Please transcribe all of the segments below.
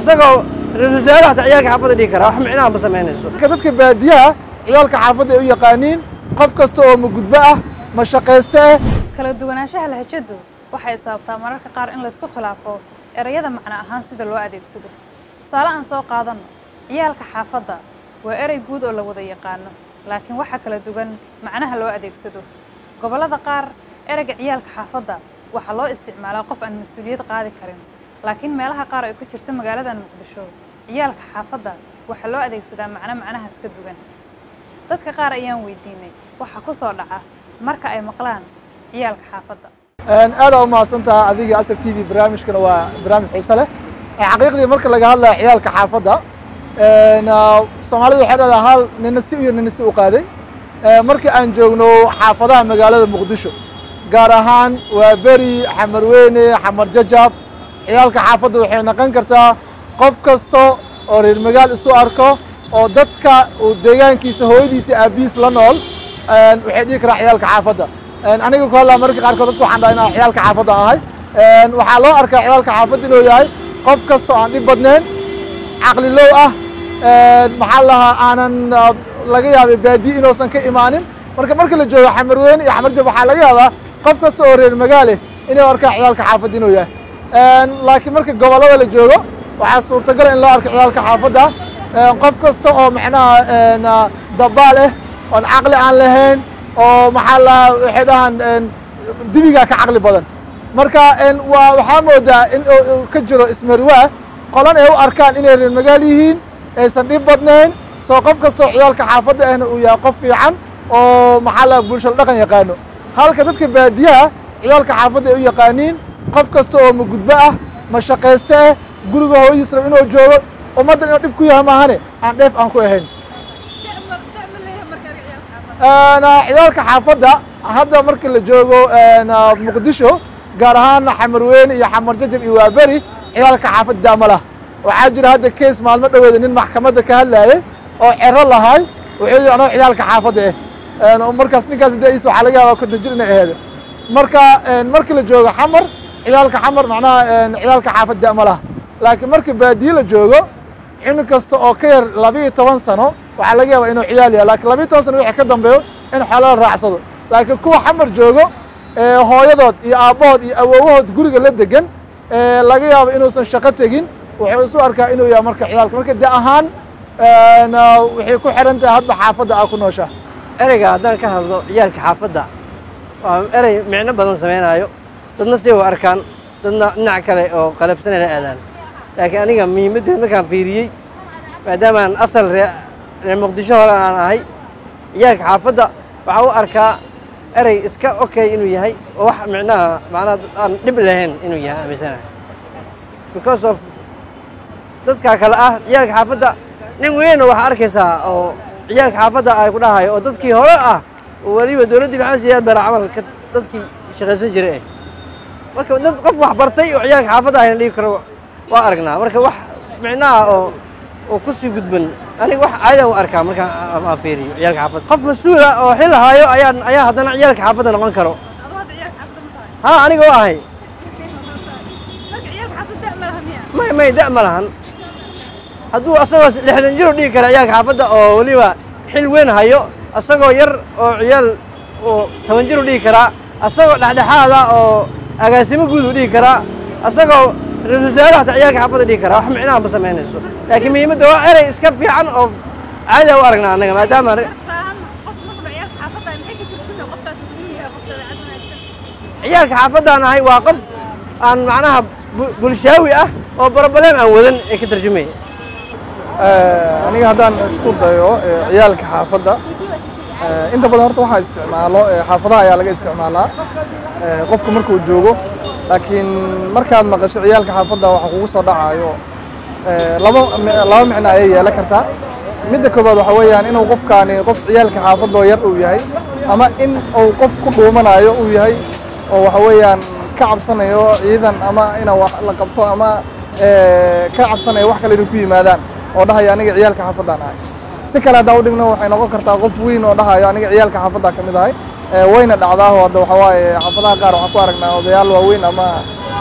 asagoo ra-isul wasaare hataa ciyaalka xaafadda dhigi karaa wax micnaha ma samaynayso marka dadka baadiyaha ciyaalka xaafadda ay u yaqaaniin qof kasta oo ma gudbo ah ma shaqayste ah kala duwanaanshaha lahajadu waxay sababtaa mararka qaar in laysku khilaafo ereyada macno ahaan sida loo adeegsado tusaale aan soo qaadanno ciyaalka xaafadda waa erey guud oo la wada yaqaano laakiin waxaa kala duwan macnaha loo adeegsado gobollada qaar ereyga ciyaalka xaafadda waxaa loo isticmaalaa qof aan mas-uuliyad qaadi karin laakiin meelaha qaar ay ku jirta magaaladan muqdisho ciyaalka xaafadda waxaa loo adeegsadaa macno macnahaas ka duwan dadka qaar ayaan weydiinay waxaa ku soo dhaca marka ay maqlaan ciyaalka xaafadda aada u mahadsantaha adiga asr t v barnaamijkana waa barnaamij xiise leh xaqiiqdii marka laga hadlaya ciyaalka xaafadda soomaalidu waxay dhahdaa hal nina si iyo nina si u qaaday markii aan joogno xaafadaha magaalada muqdisho gaar ahaan waa beri xamarweyne xamar jajab ciyaalka xaafadda waxay noqon kartaa qof kasta oo reer magaal isu arko oo dadka uu deegaankiisa hooyadiisa aabihiis la nool waxay dhihi karaa ciyaalka xaafadda aniga ku hadlaa mararka qaarkood dadka waxaan dhaha inaan ciyaalka xaafadda ahay waxaa loo arkaa ciyaalka xaafadda inuu yahay qof kasta oo aan dhib badnayn caqlilow ah maxaa lahaa aanan laga yaabay baadiye inuusan ka imaanin marka marka la joogo xamarweyne iyo xamarjab waxaa laga yaabaa qof kasta oo reer magaaleh inuu arkaa ciyaalka xaafadda inuu yahay laakiin marka gobollada la joogo waxaa suurtagal in loo arko ciyaalka xaafadda qof kasta oo macnaha dabaal ah oon caqli aan lahayn oo maxaa lahaa waxay dhahaan dibigaa ka caqli badan marka waa waxaa moodaa in uu ka jiro ismariwaa qolan ay u arkaan inay reer magaal yihiin aysan dhib badnayn soo qof kastoo ciyaalka xaafadda ahna uu yahay qof fiican oo maxaa laha bulshada dhaqan yaqaano halka dadka baadiyaha ciyaalka xaafadda ay u yaqaaniin qof kasta oo ma gudbo ah ma shaqayste ah guriga hooyadiis rab inuu joogo ummaddan inuu dhib ku yahay maahane aan dheef aan ku ahayn ciyaalka xaafadda hadda marka la joogo muqdisho gaar ahaan xamarweyne iyo xamar jajab iyo waaberi ciyaalka xaafadda daama lah waxaa jira hadda kees maalmo dhoweeda nin maxkamadda ka hadlaayay oo cero lahay wuxuu yidhi anoo ciyaalka xaafadda ah markaas ninkaas dais waxaa laga yaabaa konton jir inay aheedo marka marka la joogo xamar ciyaalka xamar macnaha ciyaalka xaafadda daama lah laakiin marka baadiye la joogo cunug kasta oo ka yar labiiyo toban sano waxaa laga yaabaa inuu ciyaal yahay lakiin labiiyo toban sano wixii ka dambeeyo in xoolo la raacsado laakiin kuwa xamar joogo hooyadood iyo aabbahood iyo awoowahood guriga la degan laga yaabo inuusan shaqo tegin wuxuu isu arkaa inuu yahay marka ciyaalka marka de ahaan waxay ku xihan tahay hadba xaafadda aa ku nooshaa ereyga haddaan ka hadlo ciyaalka xaafadda waa erey micno badan samaynaayo dadna si u arkaan dadna dhinac kale oo qalafsanay la aadaan laakiin aniga muhiimaddeed markaan fiiriyey maadaamaan asal ree reer muqdisho hore aan ahay ciyaalka xaafadda waxaa u arkaa erey iska okay inuu yahay oo wax micnaha macnaha aan dhib lahayn inuu yahay aaminsanahay because of dadkaa kale ah ciyaalka xaafadda nin weynna waxaa arkaysaa oo ciyaalka xaafadda ay ku dhahayo oo dadkii hore ah oo weliba dowladdii maxamed siyaad bara camalka dadkii shaqaysan jiray eh marka dad qof wax bartay oo ciyaalka xaafadda ayna dhigi karo waa aragnaa marka wax micnaha oo oo ku sii gudban aniga wax caadaan u arkaa markaan aan fiiriyo ciyaalka xaafadda qof mas-uula oo xil haayo ayaa ayaa haddana ciyaalka xaafadda noqon karo ha aniga u ahay may may da' ma lahan hadduu asagoo lixdan jir u dhigi kara ciyaalka xaafadda oo weliba xil weyn hayo asagoo yar oo ciyaal oo toban jir u dhigi karaa asagoo dhexdhexaada oo agaasimo guud u dhigi karaa asagoo ra-isul wasaare hataa ciyaalka xaafadda dhigi karaa wax micnaha ma samaynayso laakiin muhiimadda waa erey iska fiican oo caadi u aragnaa annaga maadaama ciyaalka xaafadaan ahay waa qof aan macnaha bulshaawi ah oo barabaleen aan wadan ee ka tarjumaya aniga haddaan isku dayo ciyaalka xaafadda inta badan horta waxaa isticmaalo xaafadaha ayaa laga isticmaalaa qofku markuu joogo laakiin markaad maqasho ciyaalka xaafadda waxa kugu soo dhacayo laba laba micno ayay yeelan kartaa midda koowaad waxa weeyaan inuu qofkaani qof ciyaalka xaafadoo yar uu yahay ama in uu qof ku dhuumanayo uu yahay oo waxa weeyaan ka cabsanayo ciidan ama ina wax la qabto ama ka cabsanayo wax kale inay ku yimaadaan oo dhahaya aniga ciyaalka xaafaddaan ahay si kale haddaan udhigno waxay noqon kartaa qof weyn oo dhahayo aniga ciyaalka xaafaddaa ka mid ahay wayna dhacdaaho hadda waxa waaye xaafadaha qaar waxaan ku aragnaa odayaal waaweyn ama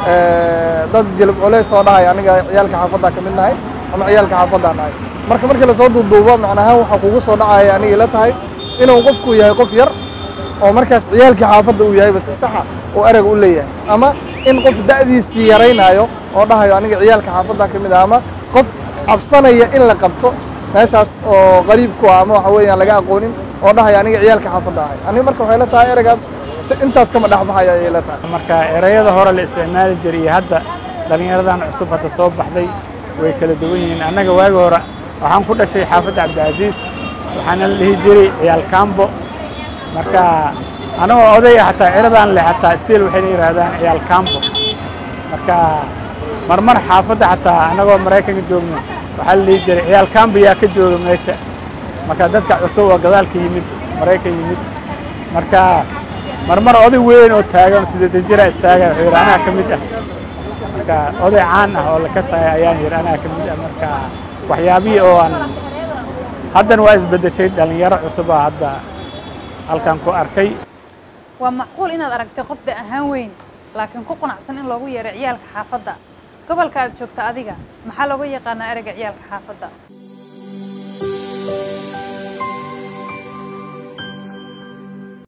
dad jilib culays soo dhahay aniga ciyaalka xaafaddaa ka mid nahay ama ciyaalka xaafaddaan nahay marka markii lasoo duuduubo macnahaan waxaa kugu soo dhacaya aniga ila tahay inuu qofku yahay qof yar oo markaas ciyaalkii xaafadda uu yahayba si saxa oo erag u leeyahay ama in qof da'diisii yaraynaayo oo dhahayo aniga ciyaalka xaafaddaa ka mid ah ama qof cabsanaya in la qabto meeshaas oo qariib ku ah ama waxa weeyaan laga aqoonin oo dhahaya aniga ciyaalka xaafadda ahay aniga marka waxay la tahay eragaas si intaas kama dhexbaxaya ayay la tahay marka erayada hore la isticmaali jiray iyo hadda dhallinyaradan cusub hadda soo baxday way kala duwan yihiin annaga waagi hore waxaan ku dhashay xaafadda cabdicasiis waxaana la dhihi jiray ciyaal kambo marka anagoo oday ah xataa ciradaan leh xataa stiil waxayna yidhaahdaan ciyaal kambo marka marmar xaafadda xataa annagoo maraykanka joogno waxaa la dhihi jiray ciyaal kambo yaa ka jooga meesha marka dadka cusub oo gadaalka yimid maraykan yimid marka marmar oday weyn oo taagan siddeetan jira istaaga wuxuu yidhi anaa ka mid ah marka oday caan ah oo la kasaya ayaan yidhi anaa ka mid ah marka waxyaabihii oo aan haddana waa isbeddeshay dhallinyaro cusuba hadda halkan ku arkay waa macquul inaad aragtay qof da ahaan weyn laakiin ku qanacsan in loogu yeeray ciyaalka xaafadda gobolka aad joogta adiga maxaa looga yaqaanaa ereyga ciyaalka xaafadda